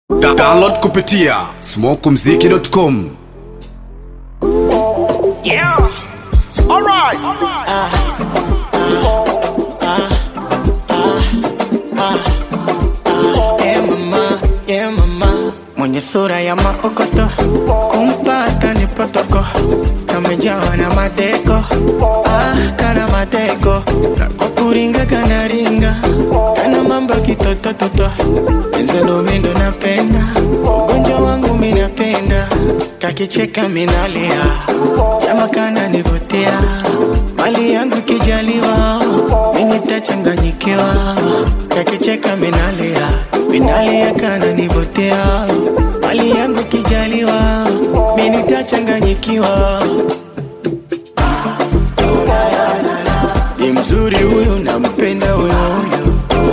Da download kupitia smokumziki.com Yeah. All right. Yeah, mama, yeah, mama. Mwenye sura ya maokoto kumpata ni protoko kamejawa na mateko ah, kana mateko kwa kuringa kana ringa kana mambo kitotototo ezolomindo napenda ugonjwa wangu minapenda kakicheka minalia chama kana nivutia mali yangu kijaliwa minitachanganyikiwa kakicheka minalia minalia kana nivutia mali yangu kijaliwa minitachanganyikiwa ni mzuri huyu nampenda huyu huyu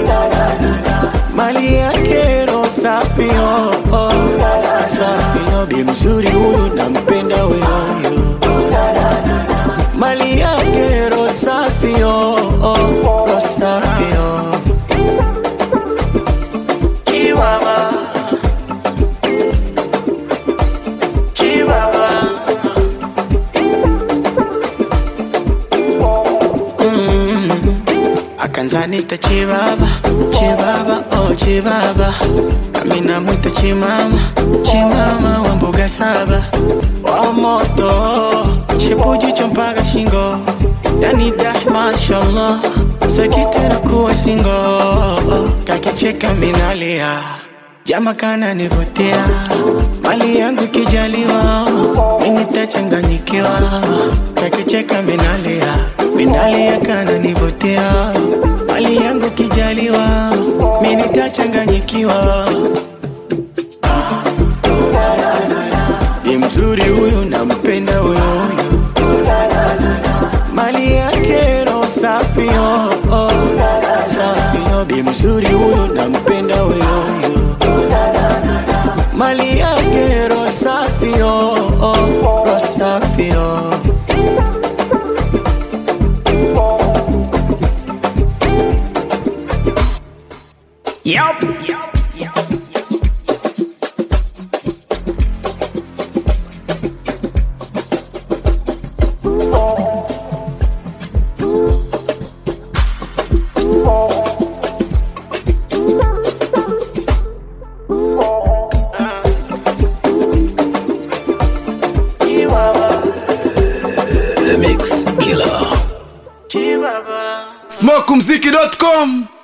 mali yake ro safi oh, oh. safi oh. bi mzuri huyu nampenda huyu huyu mali yake ro safi oh, oh. ro safi oh. Chihuahua. Chihuahua. akanzanita chibaba chibaba oh chibaba nami namwita chimama chimama wa mbuga saba wa moto chipujicho mpaka shingo yani dah mashallah sakitena kuwa singo kakicheka minalia jama kana nivutia mali yangu kijaliwa minitachanganyikiwa kakicheka minalia minalia kana nivutia mali yangu kijaliwa minitachanganyikiwa ni mzuri huyu nampenda huyu huyu mali yake ro safi oh, oh. safi oh. bi mzuri huyu nampenda huyu huyu mali yake ro safi oh, oh. ro safi oh. Yup. Chihuahua. smokumziki.com